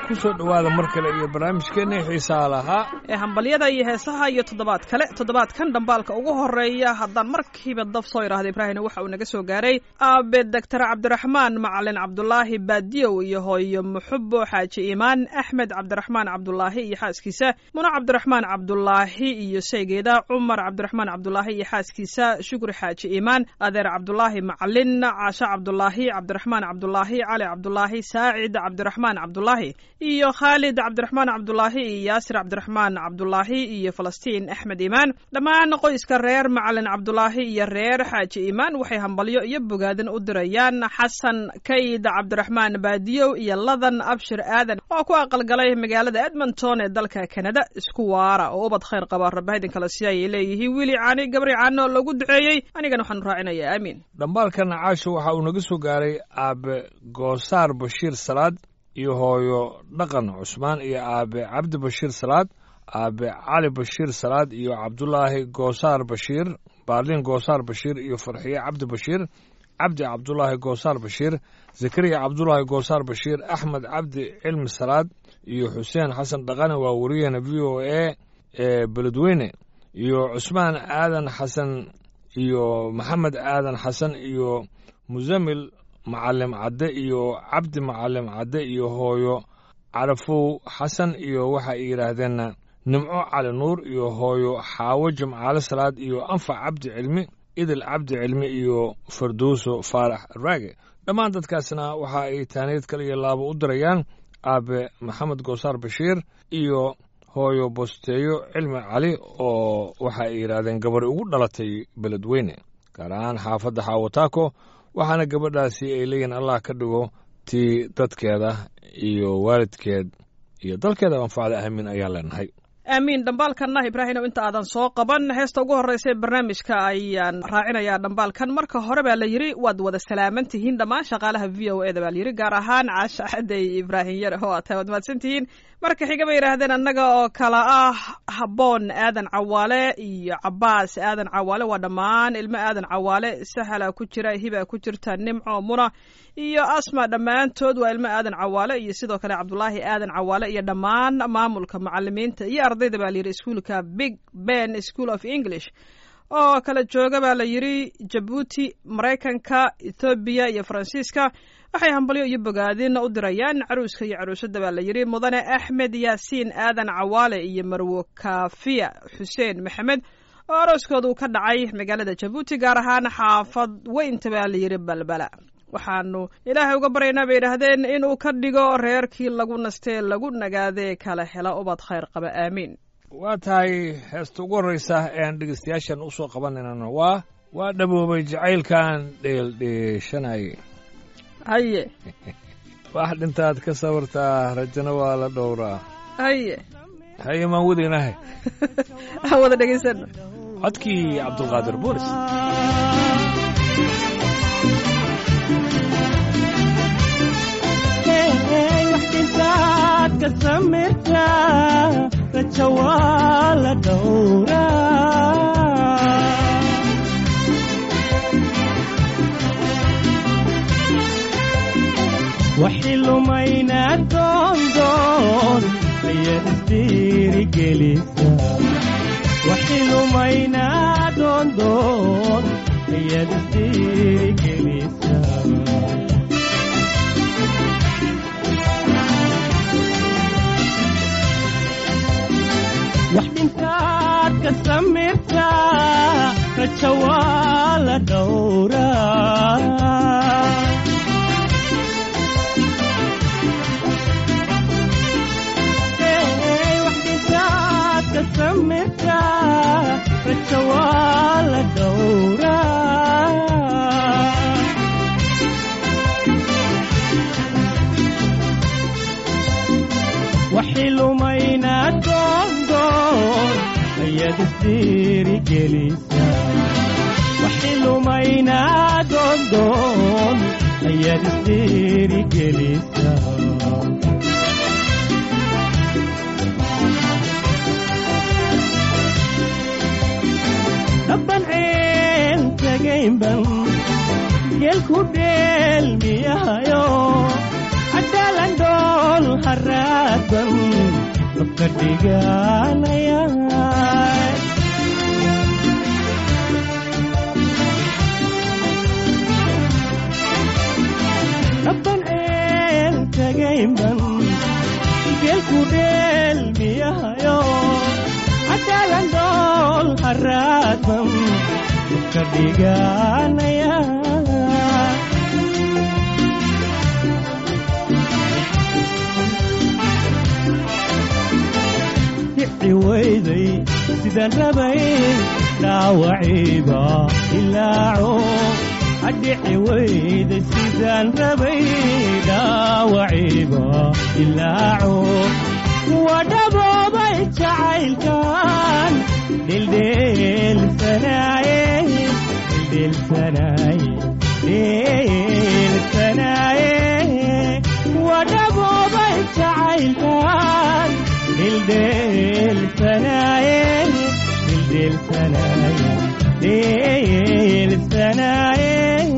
ku soo dhowaada mar kale iyo barnaamijkeenna xiisaa lahaa ee hambalyada iyo heesaha iyo toddobaad kale toddobaadkan dhambaalka ugu horeeya haddaan markiiba daf soo idhaahda ibraahimna waxa uu naga soo gaaray aabe doctor cabdiraxmaan macalin cabdulaahi baadiyow iyo hooyo muxubo xaaji iimaan axmed cabdiraxmaan cabdulaahi iyo xaaskiisa muno cabdiraxmaan cabdulaahi iyo saygeeda cumar cabdiraxmaan cabdulaahi iyo xaaskiisa shukri xaaji iimaan adeer cabdulaahi macalin caasho cabdulaahi cabdiraxmaan cabdulaahi cali cabdulaahi saacid cabdiraxmaan cabdulaahi iyo khaalid cabdiraxmaan cabdulaahi iyo yaasir cabdiraxmaan cabdulaahi iyo falastiin axmed iimaan dhammaan qoyska reer macalin cabdulaahi iyo reer xaaji iimaan waxay hambalyo iyo bogaadin u dirayaan xasan kayd cabdiraxmaan baadiyow iyo ladan abshir aadan oo ku aqalgalay magaalada edmonton ee dalka kanada isku waara oo ubad khayr qaba rabahidin kale si ayay leeyihiin wiili caani gabri caano loogu duceeyey anigana waxaan raacinayaa aamiin dhambaalkan caasho waxa uu naga soo gaaray aabe goosaar bashiir salaad iyo hooyo dhaqan cusmaan iyo aabe cabdi bashiir salaad aabe cali bashiir salaad iyo cabdulaahi goosaar bashiir baarlin goosaar bashiir iyo farxiye cabdi bashiir cabdi cabdulaahi goosaar bashiir zakariya cabdulaahi goosaar bashiir axmed cabdi cilmi salaad iyo xuseen xasan dhaqane waa wariyahena v o a ee beledweyne iyo cusmaan aadan xasan iyo maxamed aadan xasan iyo musamil macalim cadde iyo cabdi macalim cadde iyo hooyo carafow xasan iyo waxa ay yidhaahdeenna nimco cali nuur iyo hooyo xaawo jimcaale salaad iyo anfac cabdi cilmi idil cabdi cilmi iyo farduuso faarax raage dhammaan dadkaasna waxa ay taaniyad kale iyo laabo u dirayaan aabe maxamed goosaar bashiir iyo hooyo bosteeyo cilmi cali oo waxa ay yidhaahdeen gabari ugu dhalatay beledweyne gaar ahaan xaafadda xaawataako waxaana gabadhaasi ay leeyihin allah ka dhigo tii dadkeeda iyo waalidkeed iyo dalkeeda anfacda aamin ayaan leenahay aamiin dhambaalkanna ibraahimow inta aadan soo qaban heesta ugu horreysa ee barnaamijka ayaan raacinayaa dhambaalkan marka hore baa la yidhi waad wada salaaman tihiin dhammaan shaqaalaha v o eda baa layidhi gaar ahaan caasha xadey ibraahim yare oo aad tahay waad mahadsan tihiin marka xiga bay yidhaahdeen annaga oo kala ah habboon aadan cawaale iyo cabaas aadan cawaale waa dhammaan ilmo aadan cawaale sahala ku jira hiba ku jirta nimco muna iyo asma dhammaantood waa ilmo aadan cawaale iyo sidoo kale cabdulaahi aadan cawaale iyo dhammaan maamulka macalimiinta iyo ardayda baa layidhi iskuolka big ben school of english oo kala jooga baa la yidhi jabuuti maraykanka ethoobiya iyo faransiiska waxay hambalyo iyo bogaadin u dirayaan caruuska iyo caruusada baa la yidhi mudane axmed yaasiin aadan cawaale iyo marwo kafiya xuseen maxamed oo arooskooda uu ka dhacay magaalada jabuuti gaar ahaan xaafad weynta baa la yidhi balbala waxaanu ilaahay uga baryaynaa bay yidhaahdeen inuu ka dhigo reerkii lagu nastee lagu nagaadee kala hela ubad khayr qaba aamiin waa tahay heesta ugu horreysa ee aan dhegeystayaashan u soo qabanaynana waa waa dhaboobay jacaylkan dheeldheeshanay haye wax dhintaad ka sawirtaa rajana waa la dhowraa haye haye maan wadaynahay aan wada dhegaysano codkii cabdulqaadir boolis waxdintaad ka samirta raja waa la dhowraa waxi lumayna doondoon ayaad isdiirigelisa waxi lumayna doondoon ayaad isdiirigelisa wax dhintaad ka samirta raja waa la dhowraa wax dhintaad ka samirta raja waa la dhowraa waxi lumayna doondoon ayaad isdiirigelisa waxi lumayna doondoon ayaad isdiirigelisa dabban ceel tagaynban geelku dheelmiyahayo cadaalan dhool haraadan dabka dhiganaya dhaban ceel tagaynban geelku dheelmiyahayo cadaalan dool haraadan dabka dhiganaya dhici weyday sidaan rabay dhaawaciiba ilaaco adhici weyday sidaan rabay dhaawaciiba ilaaco waa dhaboobay jacaylkan dhildheelsanaaye dhildheelsanaaye dhildheelsanaaye waa dhaboobay jacaylkan dhildheelsanaaye dhildheelsanaaye dhildheelsanaaye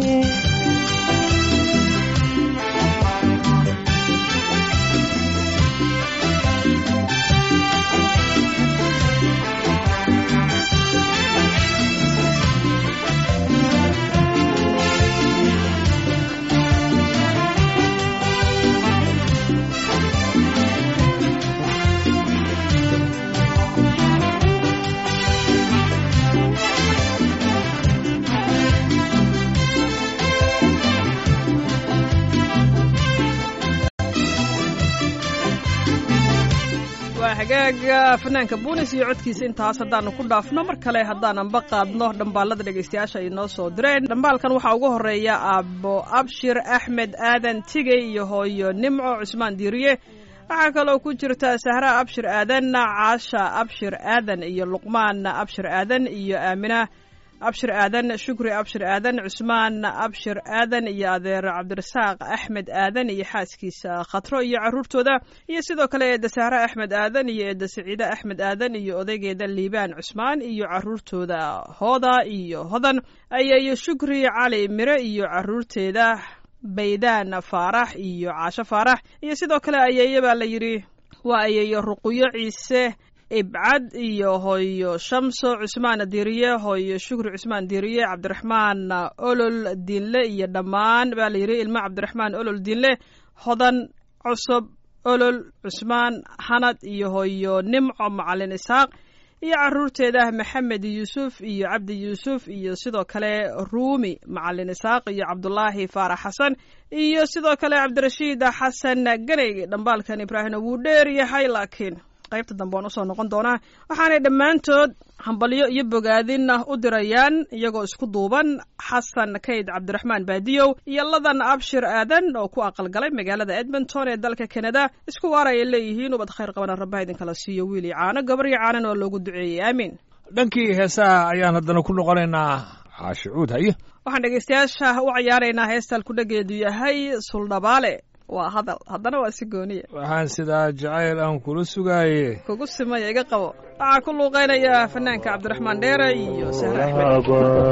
waa hagaaga fanaanka buunis iyo codkiisa intaas haddaanu ku dhaafno mar kale haddaananba qaadno dhambaalada dhegaystayaasha ay noo soo direen dhambaalkan waxaa ugu horeeya aabo abshir axmed aadan tigey iyo hooyo nimco cusmaan diiriye waxaa kaloo ku jirta sahra abshir aadan caasha abshir aadan iyo luqmaan abshir aadan iyo aamina abshir aadan shukri abshir aadan cusmaan abshir aadan iyo adeer cabdirasaaq axmed aadan iyo xaaskiisa khatro iyo caruurtooda iyo sidoo kale eedda sahre axmed aadan iyo eedda saciide axmed aadan iyo odaygeeda liibaan cusmaan iyo caruurtooda hooda iyo hodan ayayo shukri cali mire iyo caruurteeda baydaan faarax iyo caasho faarax iyo sidoo kale ayeeye baa la yidhi waa ayeeyo ruquyo ciise ibcad iyo hooyo shamso cusmaan diiriye hooyo shukri cusmaan diiriye cabdiraxmaan olol diinle iyo dhammaan baa la yidhi ilmo cabdiraxmaan olol diinle hodan cusub olol cusmaan hanad iyo hooyo nimco macalin isaaq iyo caruurteeda maxamed yuusuf iyo cabdi yuusuf iyo sidoo kale ruumi macalin isaaq iyo cabdulaahi faarax xasan iyo sidoo kale cabdirashiid xasan ganey dhambaalkan ibraahimna wuu dheer yahay laakiin qaybta dambe waan usoo noqon doonaa waxaanay dhammaantood hambalyo iyo bogaadin u dirayaan iyagoo isku duuban xasan kayd cabdiraxmaan baadiyow iyo ladan abshir aadan oo ku aqalgalay magaalada edmonton ee dalka kanada isku waar ayay leeyihiin ubad khayr qabana rabbaha idinkala siiyo wiil iyo caano gabar iyo caanan oo loogu duceeyey aamiin dhankii heesaha ayaan haddana ku noqonaynaa caashicuud haye waxaan dhegaystayaasha u cayaaraynaa heestal ku dhageedu yahay suldhabaale waa hadal haddana waa si gooniya waxaan sidaa jacayl aan kula sugaaye kugu simaya iga qabo waxaa ku luuqaynaya fanaanka cabdiraxmaan dheere iyo sahre axmed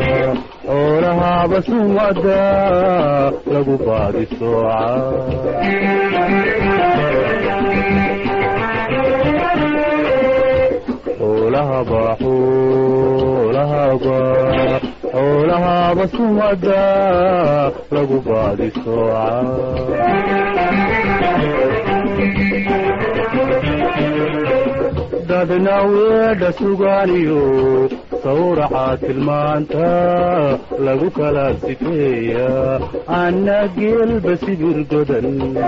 xoolahaaba sumada lagu baadi sooca xoolahaba xoolahaba xoolahaaba sumada lagu baadi sooca dadna weedha sugaaniyo sawraca tilmaanta lagu kala sifeeya anna geelba sibir godan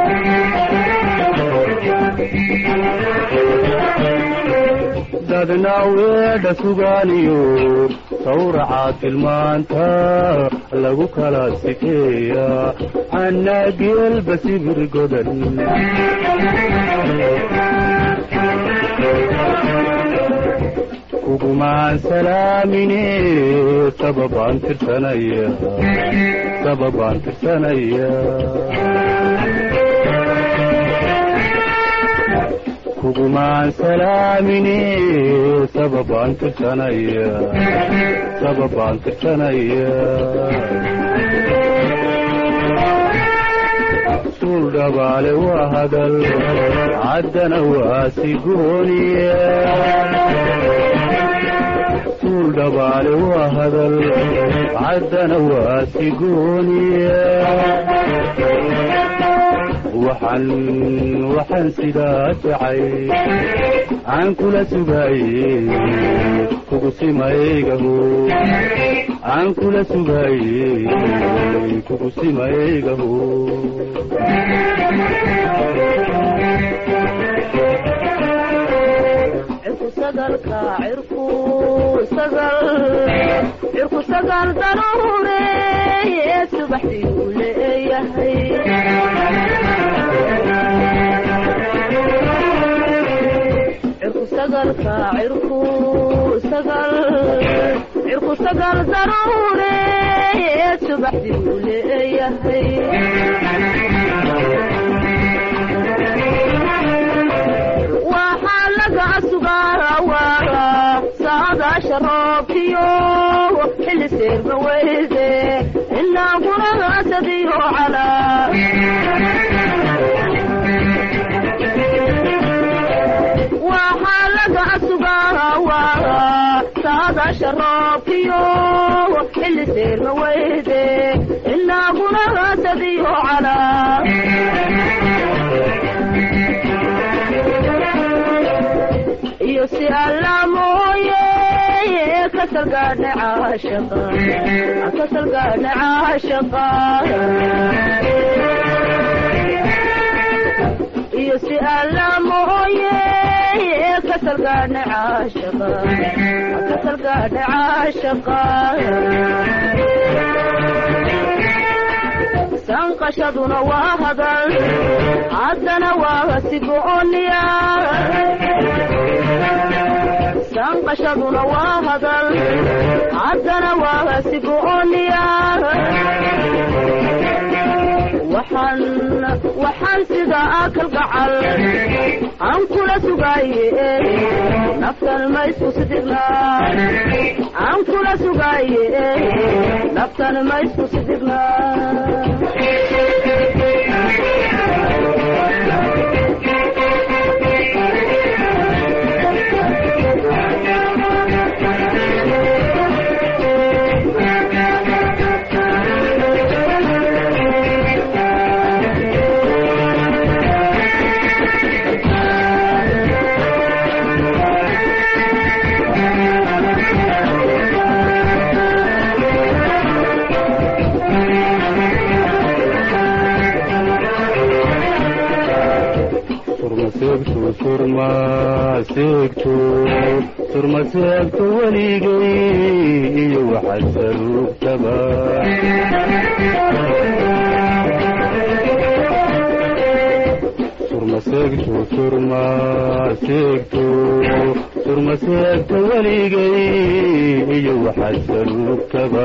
dadna weedha sugaaniyo sawraca tilmaanta lagu kala sifeeya anna geelba sibir godan kugumaan salaamine sababaan tirsanaya sababaan tirsanaya kugumaan salaamine sababaan tirsanaya sababaan tirsanaya suul dhabaale waa hadal caddana waa sigooniye suul dhabaale waa hadal caddana waa sigooniye waxaan waxaan sidaa jacay aan kula sugaaye kugu simaygaho aan kula sugaaye kugu simaygaho cirku sagal daruureeye subaxdii uu leeyahay cirku sagalka cirku sagal cirku sagal daruureeye subaxdii uu leeyahay waxaa laga sugaawaa saadaasha roobkiyo xilli seerma weyde ilaa guragaasadiyo calaa waxaa laga sugaawaa saadaasha roobkiyo xilli seerma weyde ilaa guragaasadiyo calaa iyo si alla mooye kasalgaadha caashaqa kasalgaadha caashaqa iyo si alla mooye kasalgaadha caashaqa kasalgaadha caashaqa sanqashaduna waa hadal haddana waa sigooniya sanqashaduna waa hadal haddana waa sigooniya waxaan waxaan sida akal gacal aan kula sugaaye naftan ma isku sidigna aan kula sugaaye naftan ma isku sidigna surmaseegto surmaseegto surmaseegto weligay iyo waxaad saruugtaba surmaseegto surmaseegto surmaseegto weligay iyo waxaad saruugtaba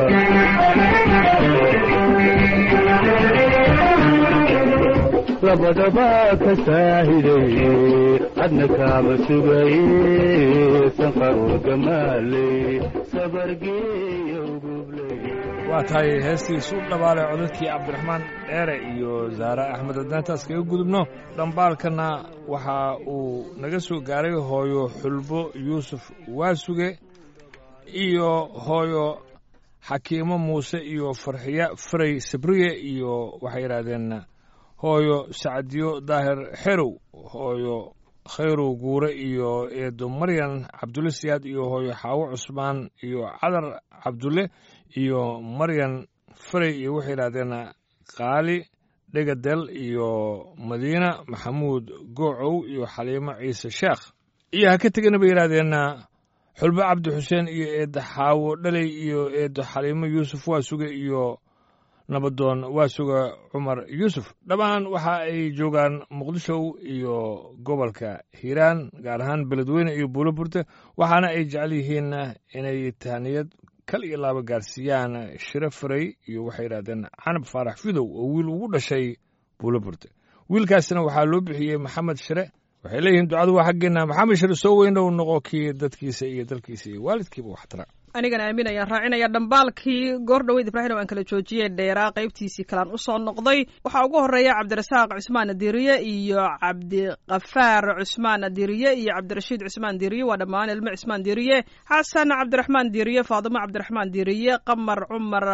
labadaba ka saahiday adna kaama sugaye sanqaroor gamaaley sabargeeyo gubley waa tahay heestiisu dhabaale codadkii cabdiraxmaan dheere iyo zaare axmed haddaan taas kaga gudubno dhambaalkana waxa uu naga soo gaaray hooyo xulbo yuusuf waasuge iyo hooyo xakiimo muuse iyo farxiya faray sabriye iyo waxay yidhaahdeen hooyo sacdiyo daahir xerow hooyo khayrow guure iyo eedo maryan cabdulle siyaad iyo hooyo xaawo cusmaan iyo cadar cabdulle iyo maryan faray iyo waxay yidhahdeen qaali dhegadel iyo madiina maxamuud goocow iyo xaliimo ciise sheekh iyo ha ka tegana bay yidhahdeen xulbo cabdi xuseen iyo eedda xaawo dhaley iyo eeddo xaliimo yuusuf waasuge iyo nabadoon waasuga cumar yuusuf dhammaan waxa ay joogaan muqdisho iyo gobolka hiiraan gaar ahaan beledweyne iyo buulo burte waxaana ay jecel yihiin inay tahniyad kal iyo laaba gaarsiiyaan shiro faray iyo waxay yidhahdeen canab faarax fidow oo wiil ugu dhashay buulo burte wiilkaasina waxaa loo bixiyey maxamed shire waxay leeyihiin ducadu waa xaggeenna maxamed shire soo weynow noqo kii dadkiisa iyo dalkiisa iyo waalidkiiba waxtara anigana aamin ayaan raacinaya dhambaalkii goor dhoweyd ibraahim aan kala joojiyey dheeraa qaybtiisii kalaan usoo noqday waxaa ugu horeeya cabdirasaaq cusmaan diriye iyo cabdiqafaar cusmaan diriye iyo cabdirashiid cusmaan diriye waa dhammaan ilmo cusmaan diriye xasan cabdiraxmaan diriye faadimo cabdiraxmaan diriye qamar cumar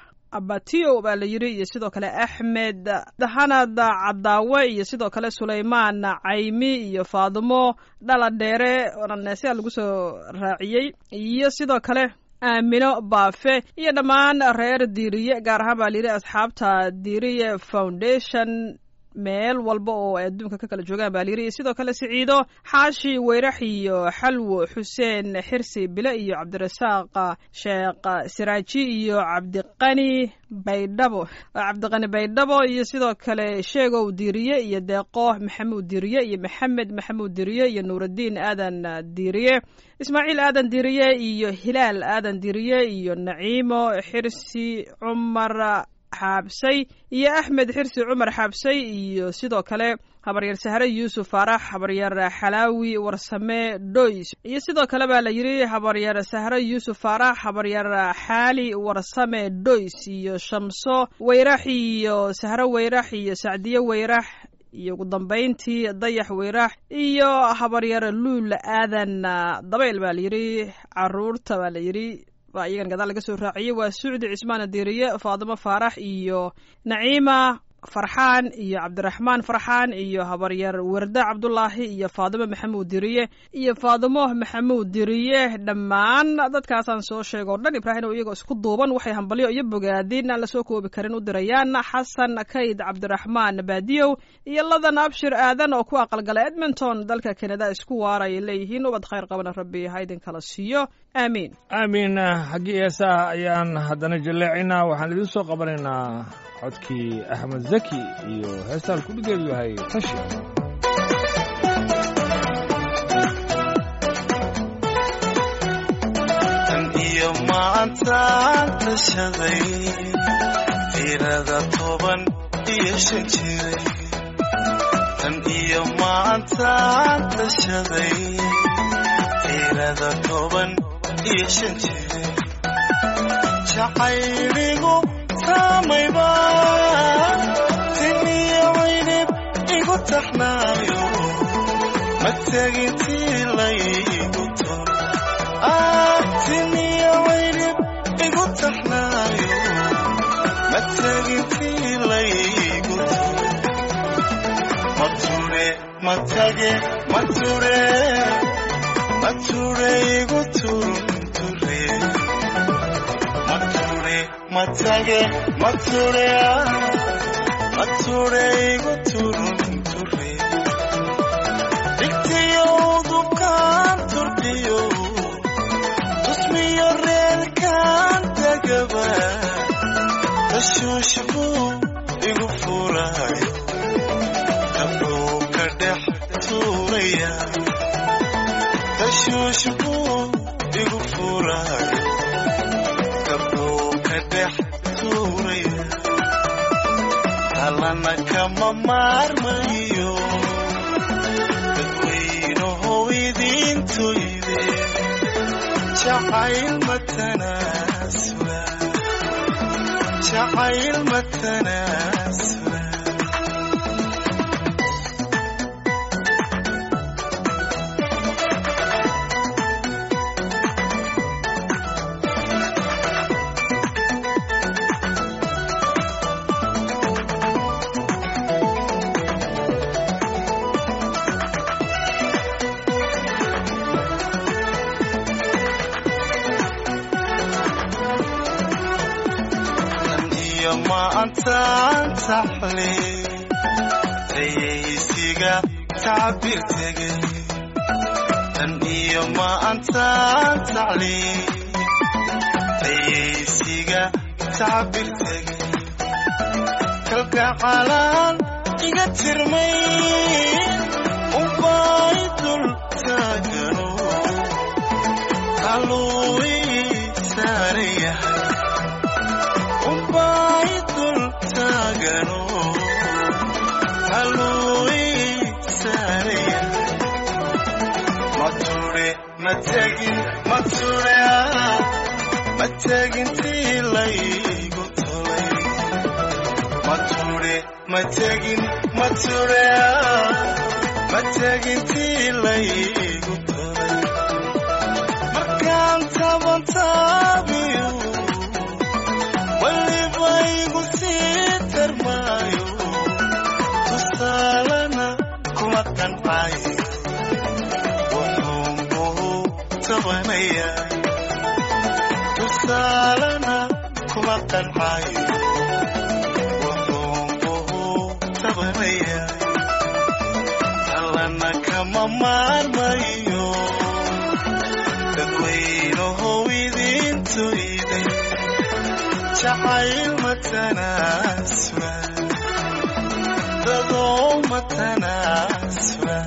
abatiyo baa la yiri iyo sidoo kale axmed hanad cadaawe iyo sidoo kale sulaymaan caymi iyo faadimo dhala dheere onaneesia lagu soo raaciyey iyo sidoo kale aamino baafe iyo dhammaan reer diiriye gaar ahaan baa layidhi asxaabta diiriye foundation meel walba oo ay adduunka ka kala joogaan baa layidhi iyo sidoo kale siciido xaashi weyrax iyo xalwo xuseen xirsi bile iyo cabdirasaaq sheekh siraaji iyo cabdiqani baydhabo cabdiqani baydhabo iyo sidoo kale sheegow diiriye iyo deeqo maxamuud diiriye iyo maxamed maxamuud diiriye iyo nuuraddiin aadan diiriye ismaaciil aadan diiriye iyo hilaal aadan diiriye iyo naciimo xirsi cumar xaabsay iyo axmed xirsi cumar xaabsay iyo sidoo kale habaryar sahre yuusuf faarax habaryar xalaawi warsame doys iyo sidoo kale baa la yidhi habaryar sahre yuusuf faarax habaryar xaali warsame doys iyo shamso weyrax iyo sahre weyrax iyo sacdiye weyrax iyo ugu dambayntii dayax weyrax iyo habaryar luul aadan dabayl baa la yidhi caruurta baa la yidhi baa iyagan gadaal laga soo raaciyey waa sucdi cismaan diiriye faadimo faarax iyo naciima farxaan iyo cabdiraxmaan farxaan iyo habaryar warda cabdulaahi iyo faadimo maxamuud diriye iyo faadimo maxamuud diriye dhammaan dadkaasaan soo sheega o dhan ibraahim oo iyagoo isku duuban waxay hambalyo iyo bogaadin aan lasoo koobi karin u dirayaan xasan kayd cabdiraxmaan baadiyow iyo ladan abshir aadan oo ku aqalgala edmonton dalka kanada isku waarayay leeyihiin ubad khayr qabana rabbi ha idin kala siiyo aamiin aamiin xaggii eesaha ayaan haddana jaleecinaa waxaan idiin soo qabanaynaa codkii axmed zaki iyo heestaan kudhigeedu yahay tashi tan iyo maantaan tashaday tirada toban iyo shan jiray tan iyo maantaan tashaday tirada toban iyo shan jiray jacayligu saamayba tiniyo caynib igu taxnaayo ma tegintii laygu tol tiniyo caynib igu taxnaayo ma tegintii laygu tol mature matage mature mature igu turunture mature matage mature mature igu turunture dhigtiyo udubkaan turkiyo tusmiyo reerkaan tagaba tashuushku igu furayo gabdhuu ka dhex tuuraya tashuushku igu furayo gabdhuu ka dhex tuuraya talana kama maarmayo dadweynahow idintoyde jacayl matanaasula jacayl matanaasula iyo maantaan taxle dayaysiga tacbir tegay tan iyo maantaan taxle dayaysiga tacbir tegay kalgacalaan iga tirmay ubay dul taagano haluu ii saaran yahay ubay dul taagano haluu ii saaran yahay mature matagin mature tegintii laygu tolay ma ture ma tegin ma ture ma tegintii laygu tolay markaan taban taabiyo weliba igu sii tarmaayo tusaalana kuma qancay wuxuunbuu tabanaya tusaalana kuma qancay wuxuunbuu tabanaya allana kama maarmayo dadweynahow idintoyday jacayl matanaasura dadoo matanaasura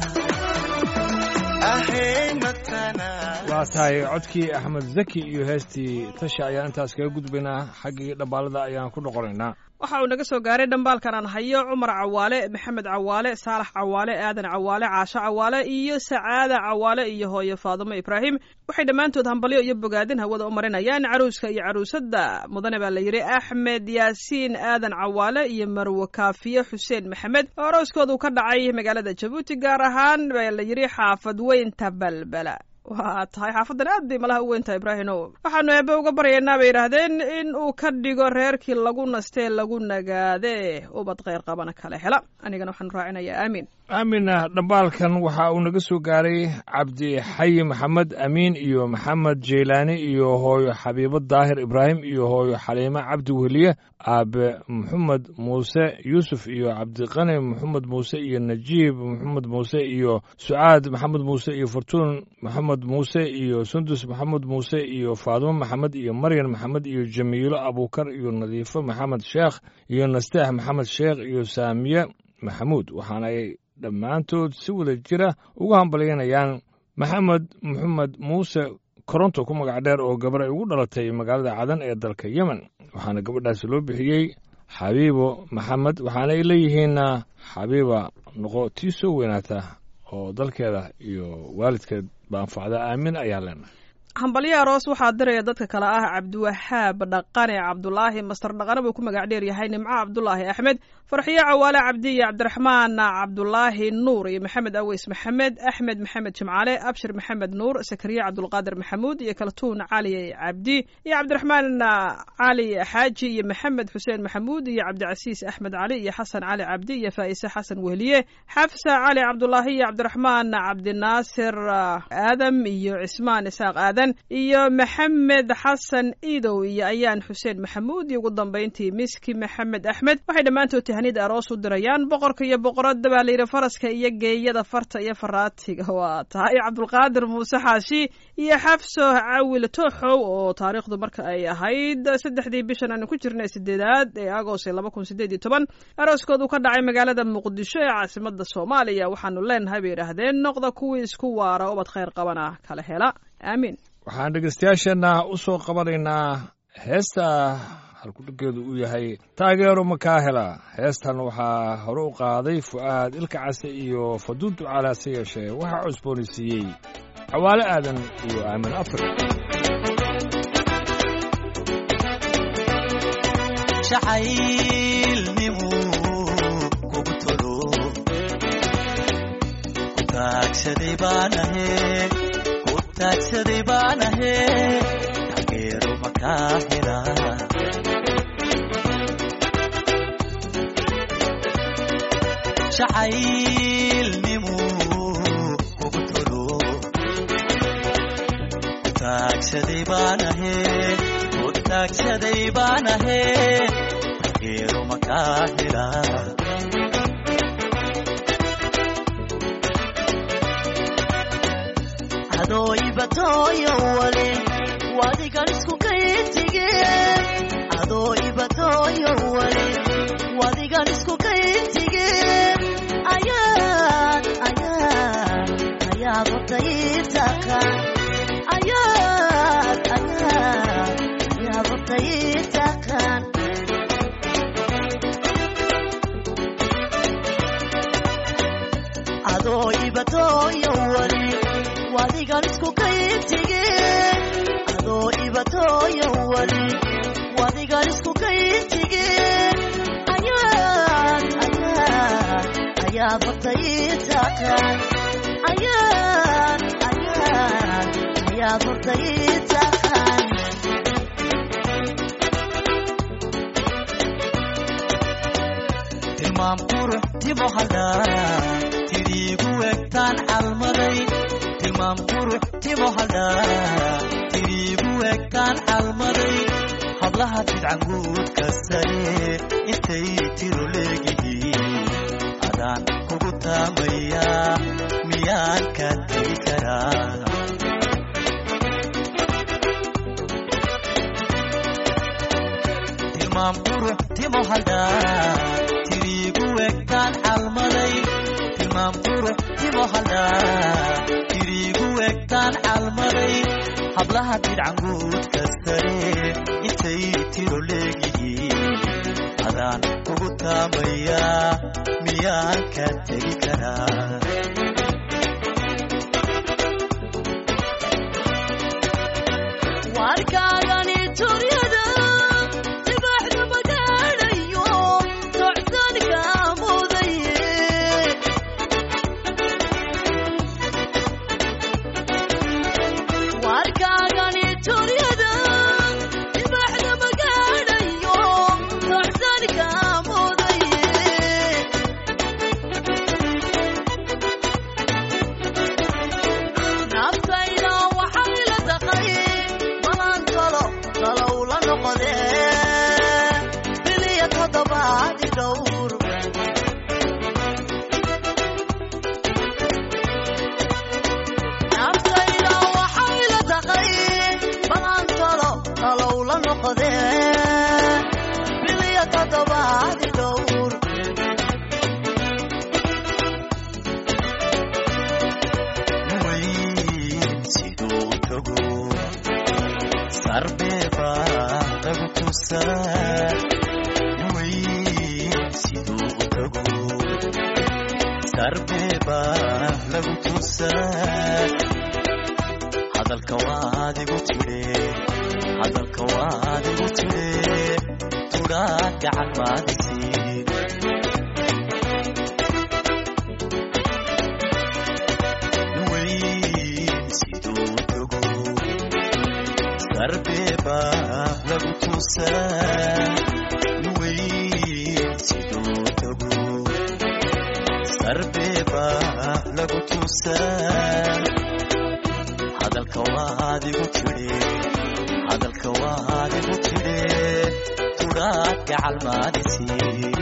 ahey matanaasura waa tahay codkii axmed zaki iyo heestii tasha ayaan intaas kaga gudbaynaa xaggii dhambaalada ayaan ku noqonaynaa waxa uu naga soo gaaray dhambaalkan aan hayo cumar cawaale maxamed cawaale saalax cawaale aadan cawaale caasho cawaale iyo sacaada cawaale iyo hooyo faadumo ibraahim waxay dhammaantood hambalyo iyo bogaadin hawada u marinayaan caruuska iyo caruusadda mudane baa la yidhi axmed yaasiin aadan cawaale iyo marwe kaafiye xuseen maxamed oo arooskoodu ka dhacay magaalada jabuuti gaar ahaan baa la yidhi xaafad weynta balbala waa tahay xaafadan aad bay malaha u weyntahay ibraahimow waxaanu eebe uga baryaynaa bay yidhaahdeen in uu ka dhigo reerkii lagu nastee lagu nagaade ubad kheyr qabana kale hela anigana waxaanu raacinayaa aamiin aamina dhambaalkan waxa uu naga soo gaaray cabdi xayi maxamed amiin iyo maxamed jeylaani iyo hooyo xabiibo daahir ibraahim iyo hooyo xaliimo cabdi weliye aabe maxamed muuse yuusuf iyo cabdiqani maxamed muuse iyo najiib maxamed muuse iyo sucaad maxamed muuse iyo fortuun maxamed muuse iyo sundus maxamed muuse iyo faadumo maxamed iyo maryan maxamed iyo jamiilo abuukar iyo nadiifo maxamed sheekh iyo nasteex maxamed sheekh iyo saamiye maxamuud waxaana ay dhammaantood si wada jira ugu hambalyanayaan maxamed maxamed muuse koronto ku magac dheer oo gabar ay ugu dhalatay magaalada cadan ee dalka yemen waxaana gabadhaasi loo bixiyey xabiibo maxamed waxaana ay leeyihiin xabiiba noqo tii soo weynaata oo dalkeeda iyo waalidkeed ba anfacda aamin ayaa leenahay hambalyo aroos waxaa diraya dadka kale ah cabdiwahaab dhaqane cabdulaahi master dhaqane buu ku magac dheer yahay nimco cabdulaahi axmed farxiyo cawaale cabdi iyo cabdiraxmaan cabdulaahi nuur iyo maxamed aweys maxamed axmed maxamed jimcaale abshir maxamed nuur sakariye cabdulqaadir maxamuud iyo kaltuun cali cabdi iyo cabdiraxmaan cali xaaji iyo maxamed xuseen maxamuud iyo cabdicasiis axmed cali iyo xasan cali cabdi iyo faa'ise xasan wehliye xafsa cali cabdulaahi iyo cabdiraxmaan cabdinaasir aadam iyo cismaan isaaq aadan iyo maxamed xasan iidow iyo ayaan xuseen maxamuud iyo ugu dambayntii miski maxamed axmed waxay dhammaantood tahanid aroos u dirayaan boqorka iyo boqoradda baa layidhi faraska iyo geeyada farta iyo faraatiga waa tahay cabdulqaadir muuse xaashi iyo xafso cawil tooxow oo taariikhdu marka ay ahayd saddexdii bishan aanu ku jirnay sideedaad ee agost laba kun sideed iyo toban arooskoodu ka dhacay magaalada muqdisho ee caasimada soomaaliya waxaanu leenahay bay yidhaahdeen noqda kuwii isku waara ubad khayr qabana kala hela aamiin waxaan dhegaystayaasheenna u soo qabanaynaa heesta halkudhiggeedu uu yahay taageero makaa hela heestan waxaa hore u qaaday fu'aad ilka case iyo faduun ducaalaase yeeshee waxaa cusboonaysiiyey cawaale aadan iyo aamin afri jacaylnimu kugu tolo ku taagsaday baan ahe ku taagsaday baan ahe taageero makaa hela jacaylnimu kugu tolo ku taagsaday baan ahe ku taagsaday baan ahe taageero makaa hela adoo ibatooyo wale wadigan isku kaytige adoo ibatooyo wale wadigan isku kaytige ayaad ayaad ayaad hortayitaka ayaad ayaad ayaad hortayitakan adoo ibatooyo wale wadigan isku kaytige adoo ibatooyo wale ayaa hortay taqaan ayaan ayaan ayaa hortay taqaan tilmaam qurux timo haldhaa tiriigu egtaan calmaday tilmaam qurux timo haldhaa tiriigu egtaan calmaday hablaha bidcanguudka sare intay tiro leegihiin adaan kugu taamayaa miyaan ka tegi karaa tilmaam qurux timo haldhaa tiriigu egtaan calmaday tilmaam qurux timo haldhaa tiriigu egtaan calmaday hablaha bidcanguudka sare intay tiro leegihiin adaan kugu taamayaa miyaan ka tegi karaa warkaagani turyada dibaxda magaadhayo socsanka mudaye warkaagani turyada dibaxda magaadhayo socsanka mudaye naftayda waxay la taqay malan talo talow la noqodee biliya toddobaadi dhowr naftayda waxay la taqay malan talo talow la noqodee biliya toddobaadi dhowr weyn siduu tago sarbeeba lagu tusaa weyn siduu tago sarbeeba lagu tusaa hadalka waadigu tidhe hadalka waadigu tidhe tudhaa gacan maadisiin weyn siduu tago sarbeeba lagu tusaa weyn siduu tago sarbeeba lagu tusaa hadalka waadigu tidhe hadalka waadigu tidhe tudhaa gacal maadisiin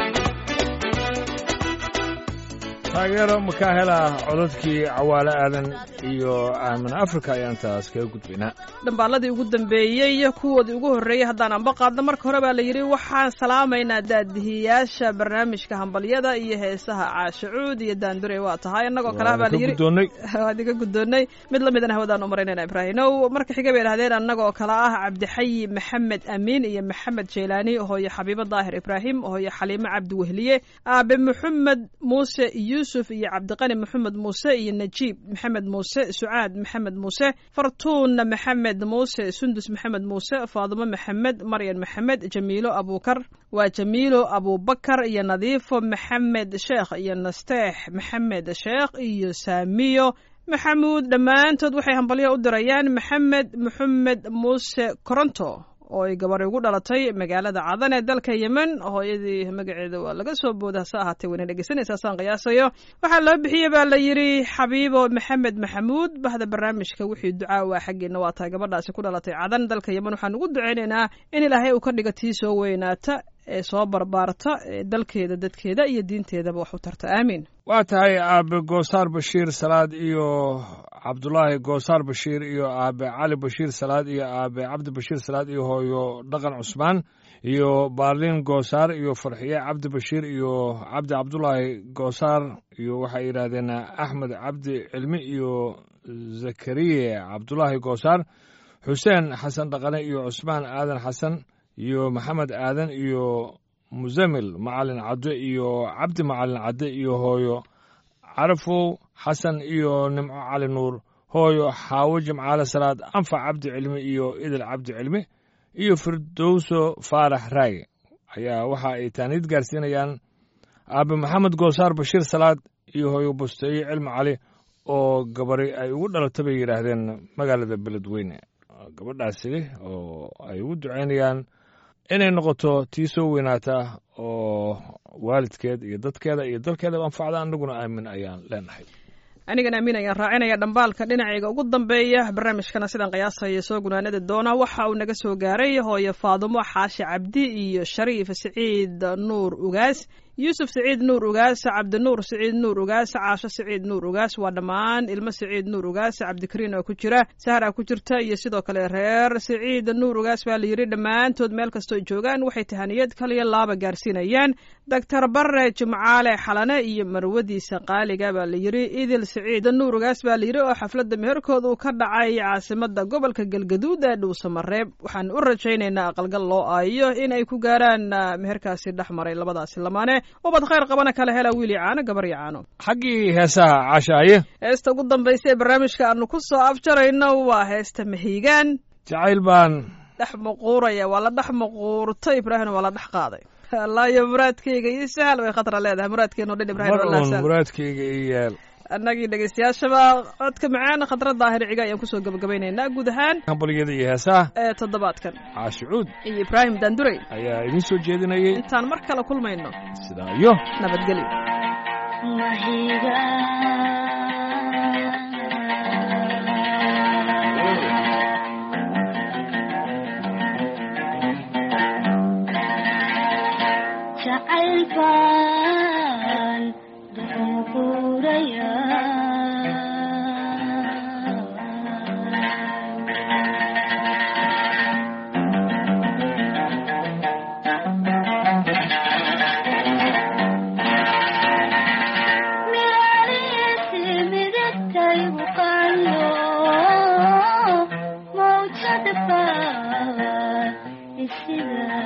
taageero makaa hela codadkii cawaale aadan iyo aamin afrika ayaan taas kaga gudbaynaa dhambaaladii ugu dambeeyey kuwoodii ugu horreeyey haddaan anba qaadno marka hore baa la yidhi waxaan salaamaynaa daadihiyaasha barnaamijka hambalyada iyo heesaha caashacuud iyo daandure waa tahay innagoo kale ah baa la yidhi guddoonnay waad iga guddoonnay mid la midana hawadaan u maraynayna ibraahimow marka xiga bay idhahdeen annagoo kale ah cabdixayi maxamed amiin iyo maxamed jeylaani hooyo xabiibo daahir ibraahim hooyo xaliimo cabdi wehliye aabe maxamed muuse yuusuf iyo cabdiqani maxamed muuse iyo najiib maxamed muuse sucaad maxamed muuse fartuun maxamed muuse sundus maxamed muuse faadimo maxamed maryan maxamed jamiilo abuukar waa jamiilo abubakar iyo nadiifo maxamed sheekh iyo nasteex maxamed sheekh iyo saamiyo maxamuud dhammaantood waxay hambalyo u dirayaan maxamed maxamed muuse koronto oo ay gabar ugu dhalatay magaalada cadan ee dalka yemen hooyadii magaceeda waa laga soo booda hase ahaatee wayna dhegeysanaysaa saan qiyaasayo waxaa loo bixiyey baa la yidhi xabiibo maxamed maxamuud bahda barnaamijka wixii ducaa waa xaggeena waa tahay gabadhaasi ku dhalatay cadan dalka yemen waxaan ugu ducaynaynaa in ilaahay uu ka dhiga tii soo weynaata ee soo barbaarta ee dalkeeda dadkeeda iyo diinteedaba wax u tarta aamiin waa tahay aabe goosaar bashiir salaad iyo cabdulaahi goosaar bashiir iyo aabe cali bashiir salaad iyo aabe cabdi bashiir salaad iyo hooyo dhaqan cusmaan iyo baarliin goosaar iyo farxiye cabdi bashiir iyo cabdi cabdulaahi goosaar iyo waxay yidhaahdeen axmed cabdi cilmi iyo zakariye cabdulaahi goosaar xuseen xasan dhaqane iyo cusmaan aadan xasan iyo maxamed aadan iyo musamil macalin cadde iyo cabdi macalin cadde iyo hooyo carafow xasan iyo nimco cali nuur hooyo xaawo jimcaale salaad anfac cabdi cilmi iyo idil cabdi cilmi iyo firdowso faarax raage ayaa waxa ay taaniid gaarsiinayaan aabe maxamed goosaar bashiir salaad iyo hooyo busteeye cilmi cali oo gabari ay ugu dhalatay bay yidhaahdeen magaalada beledweyne gabadhaasi oo ay ugu ducaynayaan inay noqoto tii soo weynaata oo waalidkeed iyo dadkeeda iyo dalkeedaba anfacda annaguna aamin ayaan leenahay anigana amiin ayaan raacinaya dhambaalka dhinacayga ugu dambeeya barnaamijkana sidaan qiyaasaya soo gunaanada doona waxa uu naga soo gaaray hooyo faadumo xaashi cabdi iyo shariif siciid nuur ugaas yuusuf siciid nuur ugaas cabdinuur siciid nuur ugaas caasho siciid nuur ugaas waa dhammaan ilmo siciid nuur ugaas cabdikariin oo ku jira sahra ku jirta iyo sidoo kale reer siciid nuur ugaas baa la yidhi dhammaantood meel kastoo joogaan waxay tahaniyad kaliya laaba gaarsiinayaan doctor bare jimcaale xalane iyo marwadiisa qaaliga baa la yidhi idil siciid nuur ugaas baa la yidhi oo xafladda meherkooda uu ka dhacay caasimada gobolka galgaduud ee dhuusamareeb waxaan u rajaynaynaa aqalgal loo aayo in ay ku gaaraan meherkaasi dhex maray labadaasi lamaane ubad khayr qabana kala hela wiil iyo caano gabar iyo caano xaggii heesaha caashaaye heesta ugu dambaysa ee barnaamijka aanu ku soo afjarayno waa heesta mahiigaan jacayl baan dhex muquuraya waa la dhex muquurto ibraahim waa la dhex qaaday allaayo muraadkayga iyo sahal bay khatra leedahay muraadkeenu dhan ibrahim mar wallah uun sahal muraadkayga ii yeel annagii dhegaystayaashaba codka macaan khadra daahir ciga ayaan kusoo gabagabaynaynaa guud ahaan hambalyada iyo heesaha ee toddobaadkan caashi cuud iyo ibraahim daandurey ayaa idiin soo jeedinayay intaan mar kale kulmayno sidaa iyo nabadgelyo jacayl baan duxuquuraya mirariisi midabkaygu qayo mawjad baan isida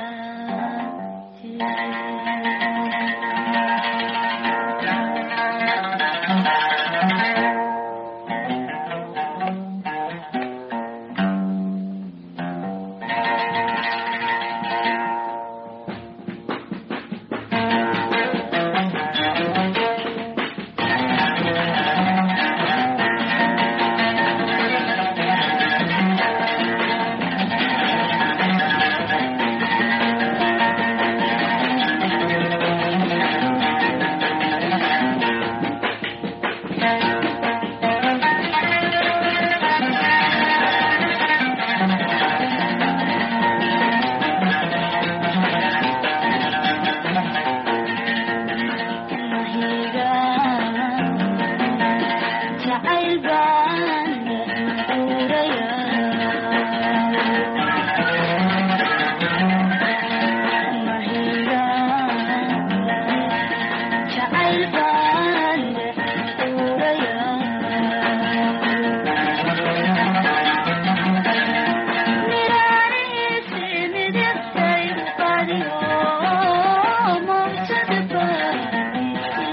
jacayl baan jacayl baan miraariisi midabkaygu qadiyo mawjad baan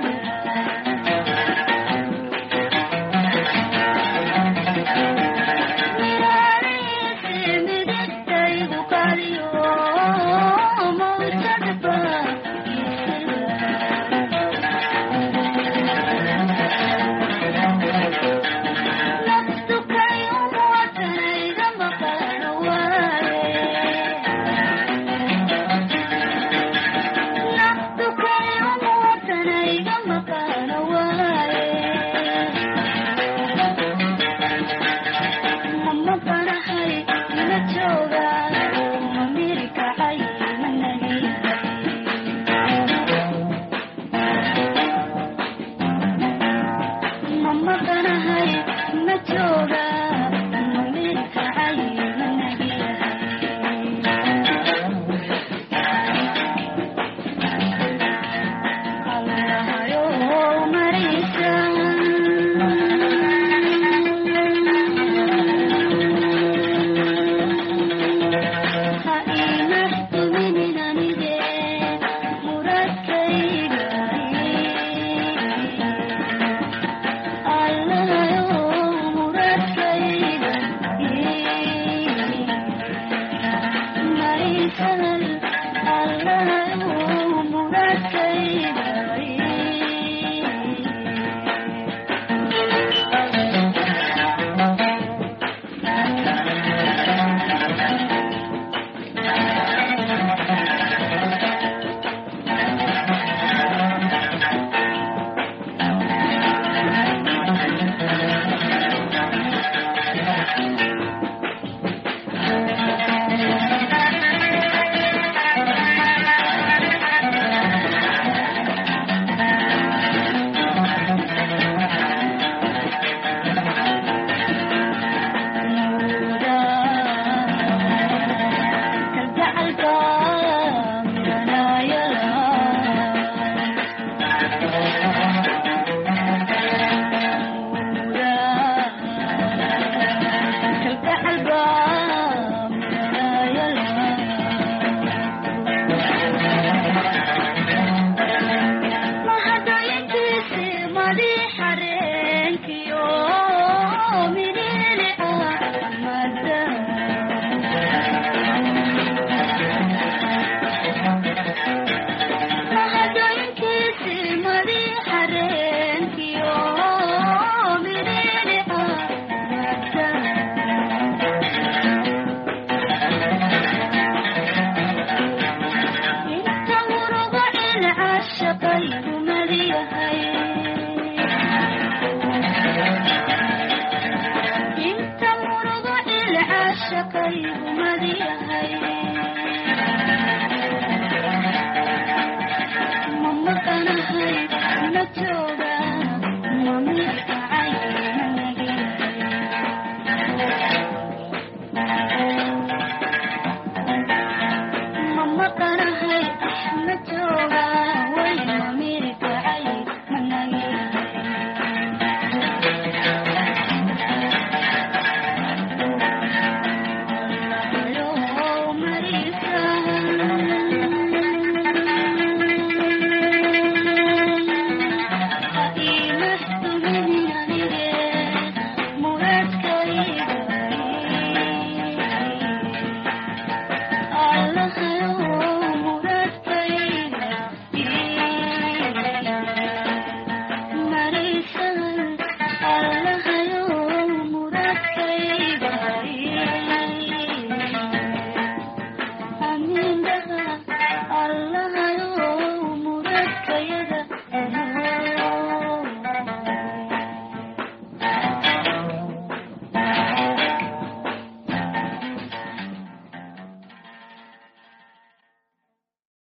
midabkaygu qadiyo mawjad baan naftukay umuwatanayga maqan naftukay umuwatanayga maqan waaye mama banahay ina jooga mamirikacay mama banahay ina jooga mamirikacay allahayo Allah cashaqaygu madiyahay